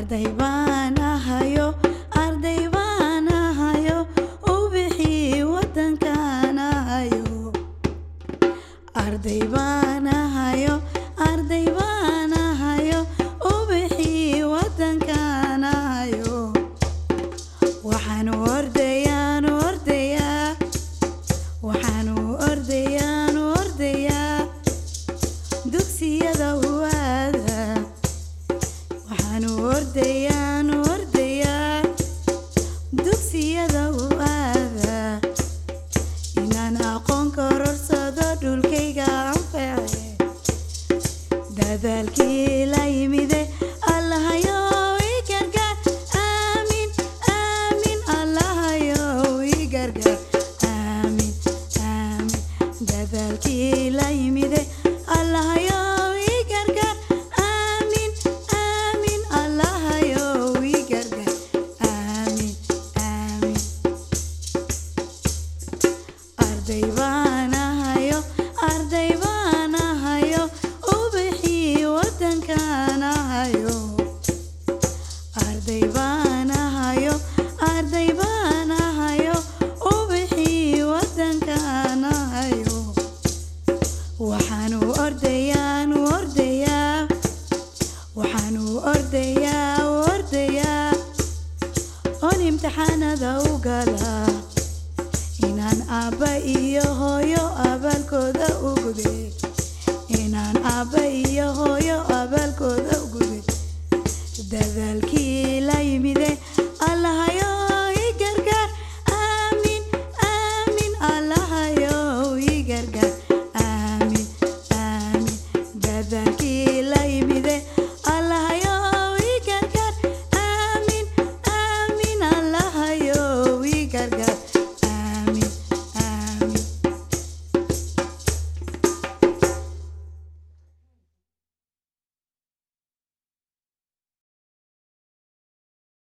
arday baan ahayo arday baan ahayo ubixii wadankaan ahayo arday baan ahayo arday baan ahayo ubixii wadankaan ahayo waxaan ordayaan ordayaa waxaan ordayaan ordayaa dugsiyada huwaada waxaan ordayaan ordayaa dugsiyada huwaada inaan aqoon kororsado dhulkayga anface dadaalkii la yimide allahayo i gargaar aamin aamin allahayo i gargaar aamin aamin dadaalkii la yimide allahayo i gargaar aamin aamin allahayo i gargaar aamin aamin arday baan ahayo arday baan ahayo ubixii wadankaan ahayo arday baan ahayo arday baan ahayo ubixii wadankaan ahayo waxaanu ordayaan ordayaa waxaanu ordayaa ordayaa oon imtixaanada u galaa inaan aabba iyo hooyo abaalkooda u guday inaan aabba iyo hooyo abaalkooda u guday dadaal